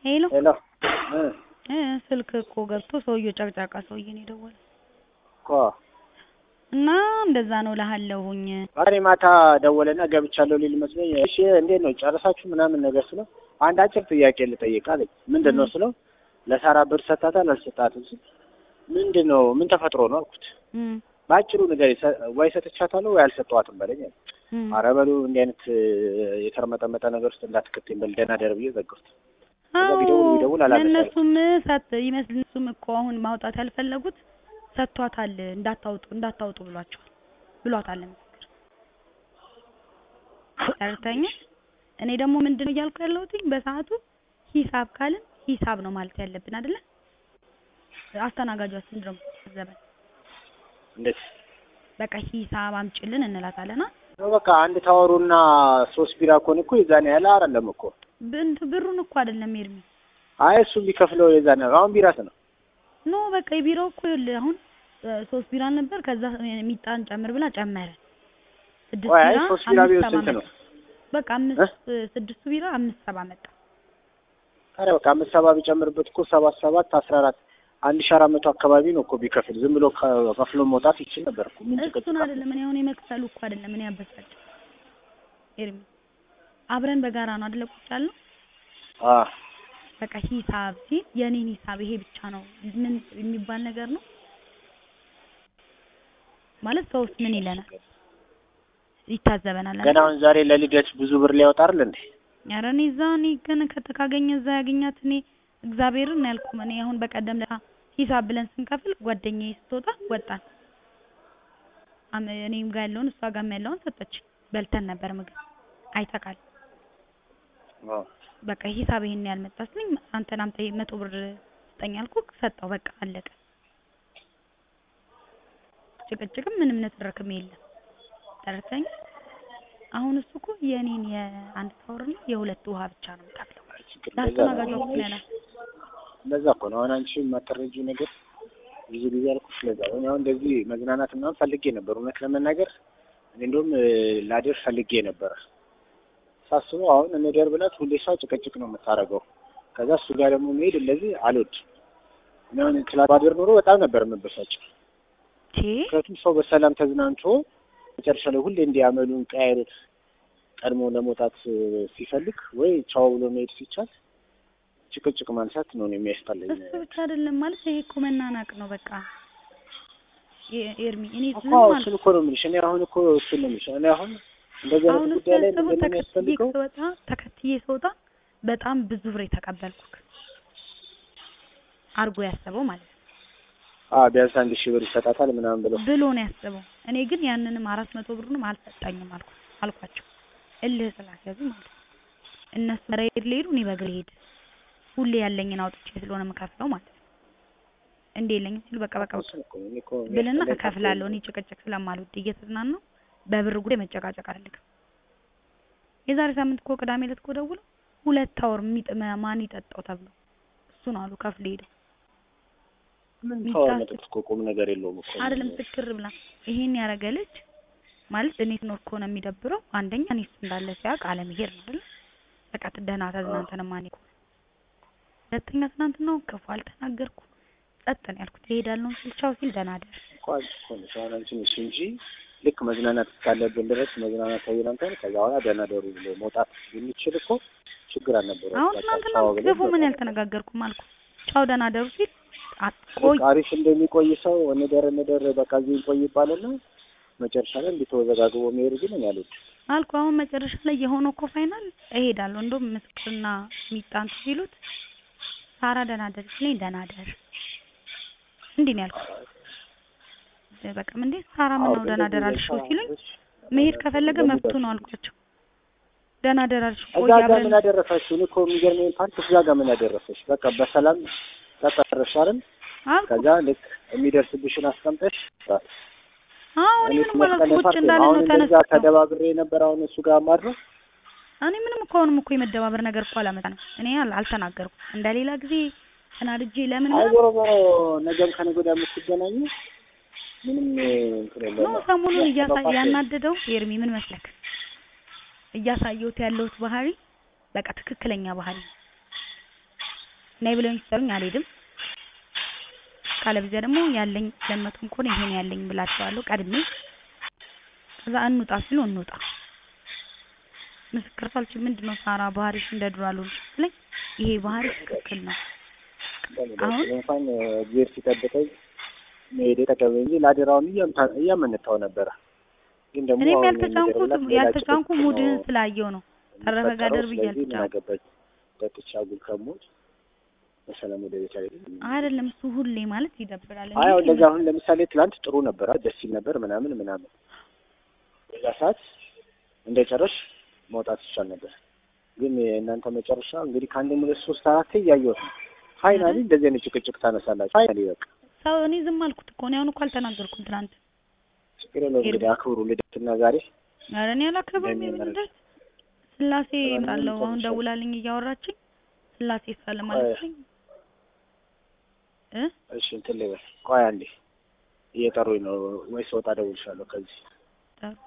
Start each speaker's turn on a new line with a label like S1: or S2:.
S1: ሄሎ
S2: ሄሎ እ
S1: እ ስልክ እኮ ገብቶ ሰውዬው ጨቅጫቃ ሰውዬ ነው የደወለው
S2: እኮ
S1: እና እንደዛ ነው እልሃለሁኝ።
S2: ዛሬ ማታ ደወለና ገብቻለሁ ሊል መስሎኝ፣ እሺ እንዴት ነው ጨረሳችሁ ምናምን ነገር ስለው አንድ አጭር ጥያቄ ልጠይቅ አለኝ። ምንድን ነው ስለው ለሳራ ብር ሰጣታል አልሰጣትም ስል ምንድን ነው ምን ተፈጥሮ ነው አልኩት።
S1: እም
S2: በአጭሩ ነገር ወይ ሰጥቻታለሁ ወይ አልሰጠዋትም በለኝ አለ።
S1: እም
S2: ኧረ በሉ እንዲህ አይነት የተርመጠመጠ ነገር ውስጥ እንዳትከተኝ በል ደህና ደር ብዬ ዘጋሁት። ከዛ ቢደውል ቢደውል አላነሳም።
S1: እነሱም ሰጥ ይመስል እነሱም እኮ አሁን ማውጣት ያልፈለጉት ሰጥቷታል እንዳታውጡ እንዳታውጡ ብሏቸዋል ብሏታል ምስክር ተረድተኛ እኔ ደግሞ ምንድነው እያልኩ ያለሁት በሰዓቱ ሂሳብ ካልን ሂሳብ ነው ማለት ያለብን አይደለ አስተናጋጇ ምንድን ነው ዘበን
S2: እንዴት
S1: በቃ ሂሳብ አምጪልን እንላታለና
S2: ነው በቃ አንድ ታወሩና ሶስት ቢራ ከሆነ እኮ የዛን ያህል አይደለም እኮ
S1: ብንት ብሩን እኮ አይደለም ኤርሚ
S2: አይ እሱ ቢከፍለው የዛን ያህል አሁን ቢራ ነው
S1: ኖ በቃ የቢራው እኮ ይኸውልህ አሁን እ ሶስት ቢራ ነበር ከዛ ሚጣን ጨምር ብላ ጨመረ ስድስት
S2: ወይ አይ
S1: ቢራ
S2: ሶስት ቢራ
S1: አምስት
S2: ቢሆን
S1: ሰባ
S2: ስንት ነው?
S1: መጣ በቃ አምስት ስድስቱ ቢራ አምስት ሰባ መጣ
S2: ኧረ በቃ አምስት ሰባ ቢጨምርበት እኮ ሰባት ሰባት አስራ አራት አንድ ሺህ አራት መቶ አካባቢ ነው እኮ ቢከፍል ዝም ብሎ ከ- ከፍሎ መውጣት ይችል ነበር እኮ ምን ጭቅጭቅ
S1: እሱን
S2: አለ?
S1: አይደለም እኔ አሁን የመክፈሉ እኮ አይደለም እኔ ያበሳጭ ኤርሚ አብረን በጋራ ነው አይደለ ቁጭ ያልነው
S2: አ
S1: በቃ ሂሳብ ሲል የኔን ሂሳብ ይሄ ብቻ ነው ምን የሚባል ነገር ነው ማለት ሰውስ ምን ይለናል ይታዘበናል
S2: ገና አሁን ዛሬ ለልደት ብዙ ብር ሊያወጣ አይደል እንዴ?
S1: ኧረ እኔ እዛ እኔ ግን ከተ ካገኘ እዛ ያገኛት እኔ እግዚአብሔርን ነው ያልኩህ እኔ አሁን በቀደም ለታ ሂሳብ ብለን ስንከፍል ጓደኛዬ ስትወጣ ወጣን አም- እኔም ጋር ያለውን እሷ ጋርም ያለውን ሰጠች በልተን ነበር ምግብ አይተካል
S2: አዎ
S1: በቃ ሂሳብ ይሄን ያህል መጣ ስለኝ አንተን አምጣ መቶ ብር ስጠኝ አልኩህ ሰጠው በቃ አለቀ ጭቅጭቅም ምንም ንትርክም የለም ተረድተኝ አሁን እሱ እኮ የእኔን የአንድ ታወርና የሁለት ውሃ ብቻ ነው የምከፍለው
S2: ችግር እንደዛ
S1: ለአስተናጋጇ
S2: ነው።
S1: እኮ ነው ያላት
S2: እንደዛ እኮ ነው። አሁን አንቺ የማትረጂው ነገር ብዙ ጊዜ አልኩሽ። ለዛ ነው እኔ አሁን እንደዚህ መዝናናት ምናምን ፈልጌ ነበር። እውነት ለመናገር እኔ እንደውም እ፣ ላድር ፈልጌ ነበር ሳስበው። አሁን እንደር ብላት ሁሌ እሷ ጭቅጭቅ ነው የምታደርገው። ከዛ እሱ ጋር ደግሞ መሄድ እንደዚህ አልወድም። እኔ አሁን ትላንት ባድር ኖሮ በጣም ነበር የምበሳጨው።
S1: ቼ
S2: ምክንያቱም ሰው በሰላም ተዝናንቶ መጨረሻ ላይ ሁሌ እንዲያመሉን ቀያይሩት ቀድሞ ለመውጣት እ፣ ሲፈልግ ወይ ቻው ብሎ መሄድ ሲቻል ጭቅጭቅ ማንሳት ነው እኔ የሚያስጠላኝ።
S1: እሱ ብቻ አይደለም ማለት ይሄ እኮ መናናቅ ነው በቃ ኤ- ኤርሚ እኔ
S2: እኮ
S1: ዝም
S2: አዎ፣
S1: ማለት
S2: እሱን እኮ ነው የምልሽ። እኔ አሁን እኮ እሱን ነው የምልሽ። እኔ አሁን እንደዚህ
S1: አሁን
S2: አይነት
S1: እሱ
S2: ጉዳይ ላይ
S1: ያሰበው
S2: ምንድን ነው
S1: ተከትዬ
S2: የሚያስፈልገው?
S1: ስወጣ ተከትዬ ስወጣ በጣም ብዙ ብር የተቀበልኩክ አርጎ ያሰበው ማለት ነው
S2: አዎ ቢያንስ አንድ ሺህ ብር ይሰጣታል ምናምን ብለው
S1: ብሎ ነው ያሰበው። እኔ ግን ያንንም አራት መቶ ብሩንም አልሰጣኝም አልኩ አልኳቸው እልህ ስላስያዙ ማለት ነው። እነሱ በራይድ ሊሄዱ እኔ በእግሬ ሄድ ሁሌ ያለኝን አውጥቼ ስለሆነ የምከፍለው ማለት ነው። እንዴ የለኝም ሲሉ በቃ በቃ በቃ
S2: እሱን እኮ ነው እኔ እኮ
S1: ብልና
S2: የሚያስጠላኝ
S1: እከፍላለሁ። እኔ ጭቅጭቅ ስለማልወድ እየተዝናናሁ በብር ጉዳይ መጨቃጨቅ አልፈልግም። የዛሬ ሳምንት እኮ ቅዳሜ ዕለት እኮ ደውለው ሁለት አወር የሚጥመ ማን ይጠጣው ተብሎ እሱ ነው አሉ ከፍሎ ሄደው
S2: ምን
S1: ሚስት
S2: ታወር
S1: አስ-
S2: መጠጥ እኮ ቁም ነገር የለውም እኮ
S1: አይደለም ስክር ብላ ይሄን ያደረገ ልጅ ማለት እኔ ስኖር ከሆነ የሚደብረው አንደኛ እኔስ እንዳለ ሲያውቅ አለመሄድ ነው አይደል? በቃ ደህና ተዝናንተን ማን ይቆም። ሁለተኛ ትናንትናው ክፉ አልተናገርኩ ጸጥ ነው ያልኩት። እሄዳለሁ ሲል ቻው ሲል ደህና ደር
S2: እኮ አንቺ እኮ ነሽ አሁን አንቺ ነሽ እንጂ ልክ መዝናናት እስካለብን ድረስ መዝናናት ተዝናንተን ከዛ በኋላ ደህና ደሩ ብሎ መውጣት የሚችል እኮ ችግር አልነበረውም።
S1: አሁን
S2: በቃ
S1: ትናንትና
S2: ቻው ብለን
S1: ክፉ ምን
S2: በቃ
S1: ያልተነጋገርኩም አልኩ። ቻው ደህና ደሩ ሲል አቆይ
S2: በቃ አሪፍ እንደሚቆይ ሰው እንደር እንደር በቃ እዚህ ይቆይ ይባልና መጨረሻ ላይ እንዲተወዘጋግቦ መሄድ ግን እኔ አልወድም።
S1: አልኩ። አሁን መጨረሻ ላይ የሆነው እኮ ፋይናል እሄዳለሁ። እንደውም ምስክርና ሚጣን ሲሉት ሳራ ደህና ደር ሲለኝ ደህና ደር እንዲህ ነው ያልኩት። በቃ እንዴ ሳራ ምን ነው ደህና ደር አልሽው ሲሉኝ መሄድ ከፈለገ መብቱ ነው አልኳቸው። ደህና ደር አልሽው ቆይ
S2: እዛ ጋር
S1: አብረን
S2: ምን አደረሳችሁ? እኔ እኮ የሚገርመኝ ፓርት እዛ ጋር ምን አደረሰሽ? በቃ በሰላም ተጠረሽ አይደል?
S1: አልኩ።
S2: ከዛ ልክ የሚደርስብሽን አስቀምጠሽ
S1: አዎ እኔ
S2: እኔ
S1: ምንም አላልኩም። ቁጭ
S2: ፓርት
S1: እንዳለ
S2: አሁን
S1: ነው
S2: እንደዛ
S1: ተነስቶ
S2: ተደባብሬ ነበር። አሁን እሱ ጋር ማድረግ
S1: እኔ ምንም እኮ አሁንም እኮ የመደባበር ነገር እኮ አላመጣንም። እኔ አል- አልተናገርኩም። እንደሌላ ጊዜ ተናድጄ ለምን
S2: አይ
S1: ምናምን
S2: ዞሮ ዞሮ ነገም ከነገ ወዲያ የምትገናኙ ምንም እንትን
S1: ነው
S2: የለውም።
S1: ሰሞኑን እያሳ
S2: ያስተባባሪ
S1: ያናደደው ኤርሚ ምን መስለክ እያሳየሁት ያለሁት ባህሪ በቃ ትክክለኛ ባህሪ ነው። ነይ ብለውኝ ሲጠሩኝ አልሄድም። ካለበዚያ ደግሞ ያለኝ ሁለት መቶም ከሆነ ይሄ ነው ያለኝ ብላቸዋለሁ ቀድሜ። ከዛ እንውጣ ሲሉ እንውጣ። ምስክር ሳልችል ምንድነው ሳራ ባህሪሽ እንደ ድሮ አልሆንሽ ስትለኝ ይሄ ባህሪ ትክክል ነው። አሁን
S2: እንኳን እግዚአብሔር ሲጠብቀኝ መሄድ ተቀበል እንጂ ላደራውን እያምታ- እያመነታው ነበረ። ግን ደግሞ
S1: እኔም
S2: አሁን
S1: ያልተጫንኩት
S2: የሚደረግላት ሌላ
S1: ያልተጫንኩ
S2: ጭቅጭቅ
S1: ሙድህን
S2: ነው
S1: ስላየው ነው። ተረፈ ጋር
S2: የሚፈጠረው።
S1: ደርብ
S2: ስለዚህ ምን
S1: እያልተጫንኩ
S2: አገባኝ ጠጥቼ አጉል ከሞት በሰላም ወደ ቤት አልሄድም።
S1: አይደለም እሱ ሁሌ ማለት ይደብራል።
S2: አይ አሁን
S1: እንዴ
S2: እንደዚህ አሁን ለምሳሌ ትላንት ጥሩ ነበር፣ ደስ ይል ነበር ምናምን ምናምን። በዛ ሰዓት እንደጨረሽ መውጣት ይቻል ነበር። ግን የእናንተ መጨረሻ እንግዲህ ከአንድ ሁለት ሶስት አራት እያየሁት ነው። ፋይናሊ እንደዚህ አይነት ጭቅጭቅ ታነሳላችሁ። ፋይናሊ በቃ
S1: ሰው እኔ ዝም አልኩት እኮ እኔ አሁን እኮ አልተናገርኩም ትናንት።
S2: ችግር የለውም እንግዲህ አክብሩ ልደትና ዛሬ
S1: ኧረ እኔ አላከብርም
S2: ለምን
S1: የምን
S2: ማለት?
S1: ልደት ስላሴ
S2: ለምን
S1: እመጣለሁ አሁን
S2: ይጨርሻል?
S1: ደውላልኝ እያወራችኝ ስላሴ ሳለ ማለት ነኝ እ
S2: እሺ እንትን ልበል። ቆይ አንዴ እየጠሩኝ ነው ወይስ ወጣ እደውልልሻለሁ ከዚህ
S1: ጠሩ